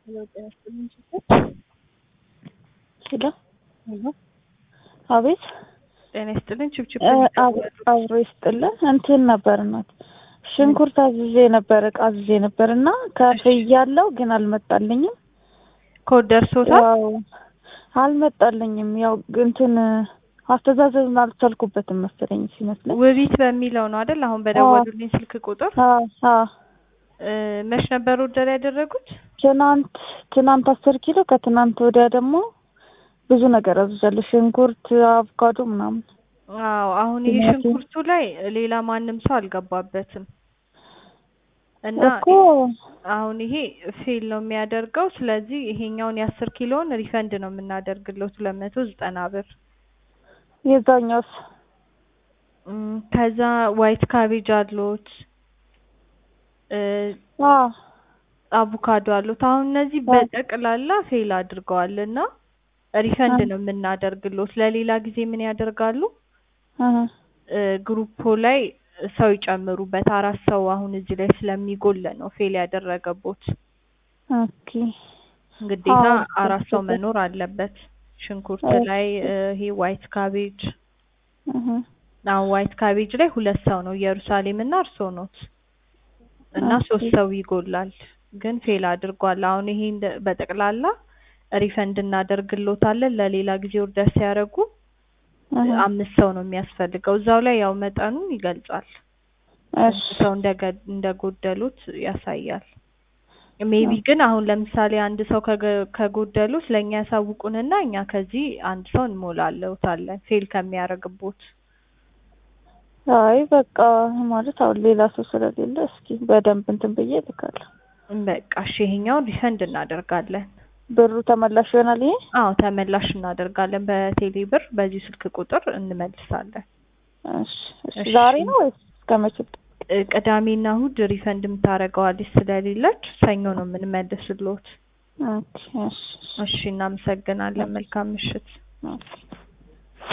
ሄሎ አቤት ጤና ይስጥልኝ። ችብችብ አብሮ ይስጥልን። እንትን ነበር እናት ሽንኩርት አዝዤ ነበር እቃ አዝዤ ነበር እና ከፍያለሁ ግን አልመጣልኝም። ኮድ ደርሶታል? ያው አልመጣልኝም። ያው እንትን አስተዛዘብን አልቻልኩበትም መሰለኝ ሲመስለኝ። ውቢት በሚለው ነው አይደል? አሁን በደወሉልኝ ስልክ ቁጥር አዎ አዎ። እ መች ነበር ኦርደር ያደረጉት? ትናንት ትናንት አስር ኪሎ ከትናንት ወዲያ ደግሞ ብዙ ነገር አዝዣለሁ። ሽንኩርት፣ አቮካዶ ምናምን። አዎ አሁን ይሄ ቲማቲም። ሽንኩርቱ ላይ ሌላ ማንም ሰው አልገባበትም እና እኮ አሁን ይሄ ፌል ነው የሚያደርገው። ስለዚህ ይሄኛውን የአስር ኪሎን ሪፈንድ ነው የምናደርግለት ሁለት መቶ ዘጠና ብር። የዛኛውስ እም፣ ከዛ ዋይት ካቤጅ አሉት እ አዎ አቮካዶ አሉት። አሁን እነዚህ አዎ። በጠቅላላ ፌል አድርገዋል እና ሪፈንድ ነው የምናደርግሎት። ለሌላ ጊዜ ምን ያደርጋሉ? እህ እ ግሩፖ ላይ ሰው ይጨምሩበት። አራት ሰው አሁን እዚህ ላይ ስለሚጎል ነው ፌል ያደረገቦት። ኦኬ ግዴታ አዎ፣ አራት ሰው ገብቶኛል። መኖር አለበት። ሽንኩርት ኦኬ። ላይ እ ይሄ ዋይት ካቤጅ እህ አሁን ዋይት ካቤጅ ላይ ሁለት ሰው ነው ኢየሩሳሌም እና እርሶ ኖት እና ኦኬ። ሶስት ሰው ይጎላል። ግን ፌል አድርጓል። አሁን ይሄ እንደ- በጠቅላላ ሪፈንድ እናደርግሎታለን። ለሌላ ጊዜ ኦርደር ሲያደርጉ እህ አምስት ሰው ነው የሚያስፈልገው። እዛው ላይ ያው መጠኑን ይገልጻል። እሺ ስንት ሰው እንደገ- እንደጎደሉት ያሳያል። ሜቢ ግን አሁን ለምሳሌ አንድ ሰው ከገ- ከጎደሉት ለእኛ ያሳውቁንና እኛ ከዚህ አንድ ሰው እንሞላለውታለን ፌል ከሚያደርግቦት። አይ በቃ ማለት አሁን ሌላ ሰው ስለሌለ እስኪ በደንብ እንትን ብዬ እልካለሁ። በቃ እሺ ይሄኛውን ሪፈንድ እናደርጋለን። ብሩ ተመላሽ ይሆናል ይሄ? አዎ ተመላሽ እናደርጋለን። በቴሌ ብር በዚህ ስልክ ቁጥር እንመልሳለን። እሺ እሺ። እሺ። ዛሬ ነው ወይስ እስከ መቼ? ቅ- ቅዳሜና እሁድ ሪፈንድ የምታደርገዋለች ስለሌለች ሰኞ ነው የምንመልስልዎት። ኦኬ እሺ እሺ። እሺ እናመሰግናለን። መልካም ምሽት። ኦኬ